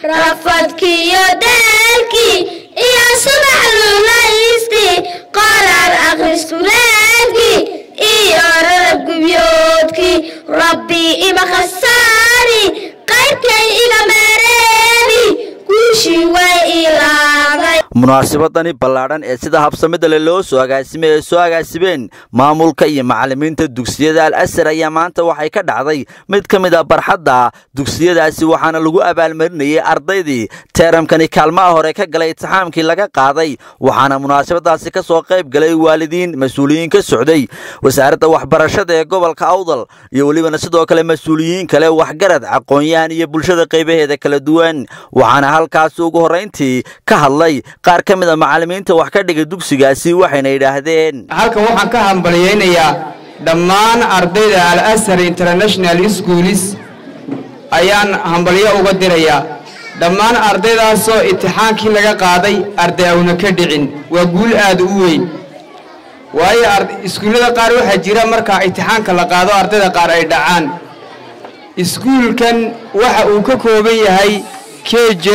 rafadkiyo daalkii iyo subax lunaystii qoraar akhriskuleedkii iyo rarab gubyoodkii rabbi ima khasaari qaybkay iga meereeni guushii way ilaaday munaasabadani ballaadhan ee sida habsamida le loo soo agaasimay ay soo agaasimeen maamulka iyo macallimiinta dugsiyada al asar ayaa maanta waxay ka dhacday mid ka mid a barxadda dugsiyadaasi waxaana lagu abaalmarinayay ardaydii teeramkani kaalmaha hore ka galay itixaamkii laga qaaday waxaana munaasabadaasi ka soo qayb galay waalidiin mas-uuliyiin ka socday wasaaradda waxbarashada ee gobolka awdal iyo welibana sidoo kale mas-uuliyiin kale waxgarad aqoon-yahan iyo bulshada qaybaheeda kala duwan waxaana halkaasi ugu horrayntii ka hadlay qaar ka mid a macallimiinta wax ka dhigay dugsigaasi waxayna yidhaahdeen halkan waxaan ka hambalyaynayaa dhammaan ardayda al asar international schools ayaan hambalyo uga dirayaa dhammaan ardaydaasoo imtixaankii laga qaaday arday awna ka dhicin waa guul aad u weyn waayo iskuullada qaar waxaa jira markaa imtixaanka la qaado ardayda qaar ay dhacaan iskuulkan waxa uu ka kooban yahay keje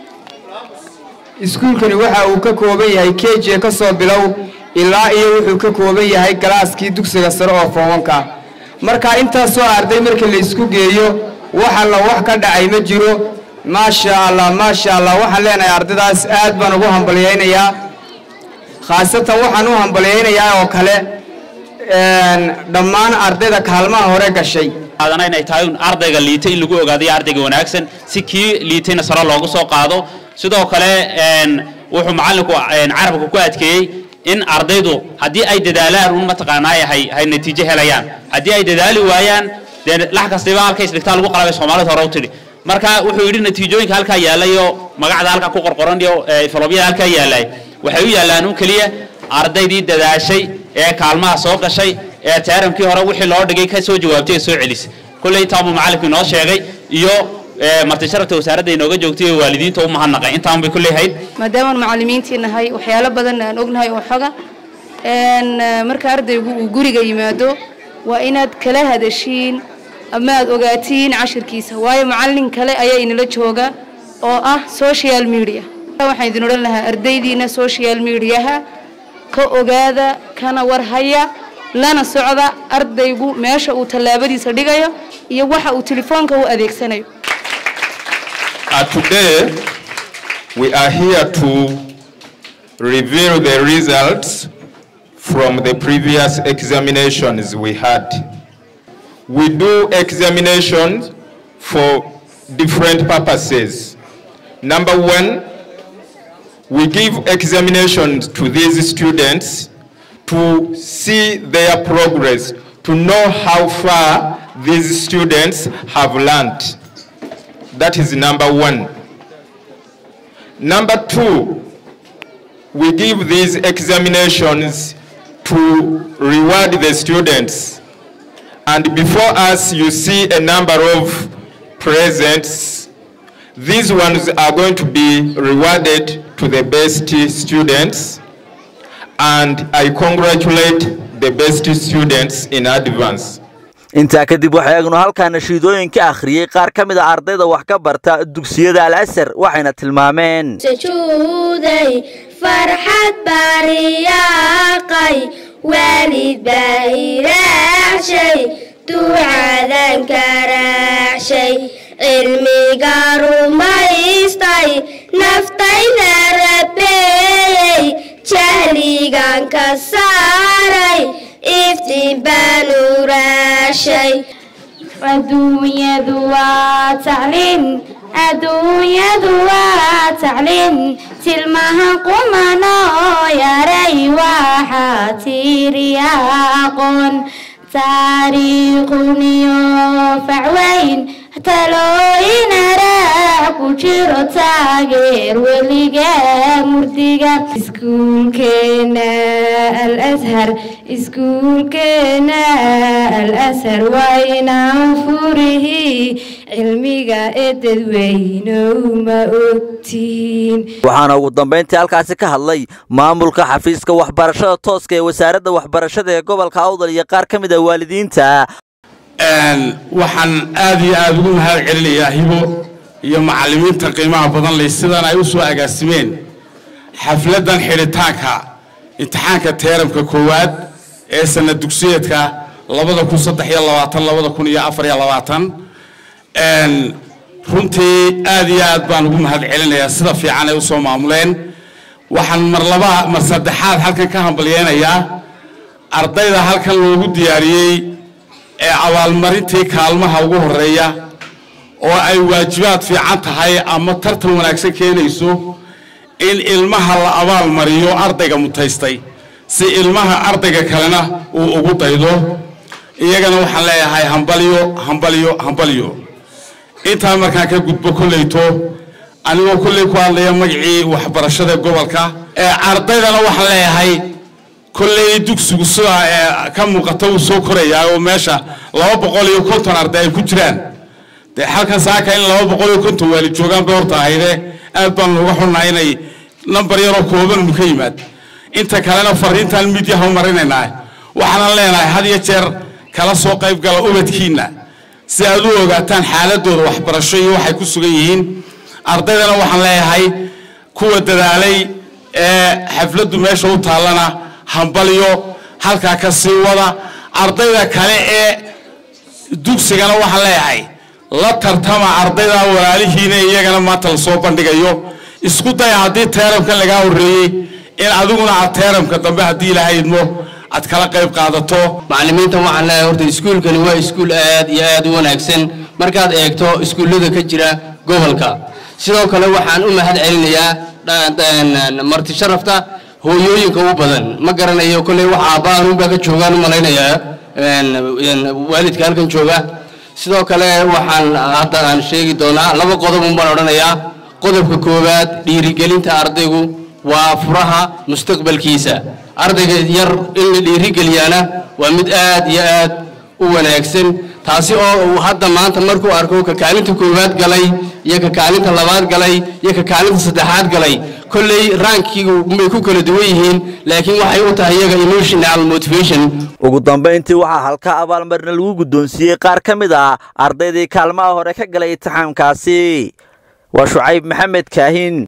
iskuulkani waxa uu ka kooban yahay keje ka soo bilow ilaa iyo wuxuu ka kooban yahay galaaskii dugsiga sare oo foobanka marka intaasoo arday marka la isku geeyo wax alla wax ka dhacay ma jiro maasha allah maasha allah waxaan leenahay ardaydaas aad baan ugu hambalyaynayaa khaasatan waxaan u hambalyaynayaa oo kale dhammaan ardayda kaalmaha hore gashay adana inay tahay un ardayga liitay in lagu ogaadayo ardayga wanaagsan si kii liitayna sare loogu soo qaado sidoo kale wuxuu macallinku carabka ku adkeeyey in ardaydu haddii ay dadaalaan un mataqaanaa hay hay natiijo helayaan haddii ay dadaali waayaan dee lax kastaba halka isdhigtaa lagu qalabay soomaalida hore u tidhi marka wuxuu yidhi natiijooyinka halkaa yaallay oo magacda halkaa ku qorqoran iyo falobyada halkaa yaallay waxay u yaallaan un keliya ardaydii dadaashay ee kaalmaha soo gashay ee teeramkii hore wixii loo dhigay ka soo jawaabtay ee soo celisay kulley intaanbuu macallinku inoo sheegay iyo marti sharafta wasaaradda inooga joogtay ee waalidiinta u mahadnaqay intaan bay kulley hayd maadaamaan macallimiintii nahay waxyaalo badan aan ognahay oo xoga marka ardaygu uu guriga yimaado waa inaad kala hadashiin ama aad ogaatiin cashirkiisa waayo macallin kale ayaa inala jooga oo ah social media waxaan idin odhan lahaa ardaydiina social mediaha ka ogaada kana warhaya lana socda ardaygu meesha uu tallaabadiisa dhigayo iyo waxa uu telefoonka u adeegsanayo Uh, today, we are here to reveal the results from the previous examinations we had. We do examinations for different purposes. Number one, we give examinations to these students to see their progress, to know how far these students have learned. That is number one. Number two, we give these examinations to reward the students. And before us, you see a number of presents. These ones are going to be rewarded to the best students. And I congratulate the best students in advance. intaa kadib waxay eegnu halkaa nashiidooyin ka akhriyey qaar ka mid a ardayda wax ka barta dugsiyada al asar waxayna tilmaameen sujuuday farxad baariyaaqay waalid baa iraacshay ducadan karaacshay cilmiga rumaystay naftayda rabeeyey jahligan ka saaray iftiin baan uraashay adduunyadu waa tacliin adduunyadu waa tacliin tilmaha qumanoo yaray waxaa tiiriya aqoon taariikhuniyo facweyn talooyin araa ku jiro taageer weliga murdiga iskuulkeena al ashar iskuulkeena al ashar waa inaan furihii cilmiga ee dadweynow ma ogtiin waxaana ugu dambayntii halkaasi ka hadlay maamulka xafiiska waxbarashada tooska ee wasaaradda waxbarashada ee gobolka awdal iyo qaar ka mid a waalidiinta waxaan aad iyo aada ugu mahad celinayaa hibo iyo macallimiinta qiimaha badan leh sidan ay u soo agaasimeen xafladdan xidhitaanka imtixaanka teeramka koowaad ee sana dugsiyeedka labada kun saddex iyo labaatan labada kun iyo afar iyo labaatan runtii aad iyo aad baan ugu mahad celinayaa sida fiican ay u soo maamuleen waxaan mar laba mar saddexaad halkan ka hambalyeynayaa ardayda halkan loogu diyaariyey ee abaalmarintii kaalmaha ugu horeeya oo ay waajibaad fiican tahay ama tartan wanaagsan keenayso in ilmaha la abaalmariyo ardayga mutaystay si ilmaha ardayga kalena uu ugu daydo iyagana waxaan leeyahay hambalyo hambalyo hambalyo intaa markaan ka gudbo kolleyto anigoo kolley ku hadlaya magacii waxbarashada gobolka ee ardaydana waxaan leeyahay kolley dugsigu sidaa ee ka muuqata uu soo korayaa oo meesha laba boqol iyo konton arday ay ku jiraan dee halkan saaka in laba boqol iyo konton waali joogaan bay horta ahayde aad baan uga xunnahay inay nambar yaroo kooban unu ka yimaad inta kalena fariintaan midyaha u marinaynaa waxaanan leenahay had iyo jeer kala soo qayb gala ubadkiinna si aad u ogaataan xaaladooda waxbarasho iyo waxay ku sugan yihiin ardaydana waxaan leeyahay kuwa dadaalay ee xafladdu meesha u taallana hambalyo halkaa ka sii wada ardayda kale ee dugsigana waxaan leeyahay la tartama ardayda walaalihiina iyagana maanta lasoo bandhigayo isku daya haddii teeramkan lagaa horreeyey in adiguna aad teeramka dambe haddii ilaahay idmo aad kala qayb qaadato macallimiintan waxaan leeyahay horta iskuulkani waa iskuul aad iyo aad u wanaagsan markaad eegto iskuullada ka jira gobolka sidoo kale waxaan u mahad celinayaa marti sharafta hooyooyinka u badan ma garanayo kolley waxa aabbahan unbaa ka joogaan u malaynayaa waalidka halkan jooga sidoo kale waxaan hadda aan sheegi doonaa laba qodob un baan odhanayaa qodobka koowaad dhiirigelinta ardaygu waa furaha mustaqbalkiisa ardayga yar in la dhiirigeliyaana waa mid aad iyo aad u wanaagsan taasi oo uu hadda maanta markuu arko ka kaalinta koowaad galay iyo ka kaalinta labaad galay iyo ka kaalinta saddexaad galay kolley raankiigu may ku kala duwan yihiin laakiin waxay u tahay iyaga emotional motivation ugu dambayntii waxaa halka abaalmarina lagu guddoonsiiyey qaar ka mid ah ardaydii kaalmaha hore ka galay imtixaamkaasi waa shucayb maxamed kaahin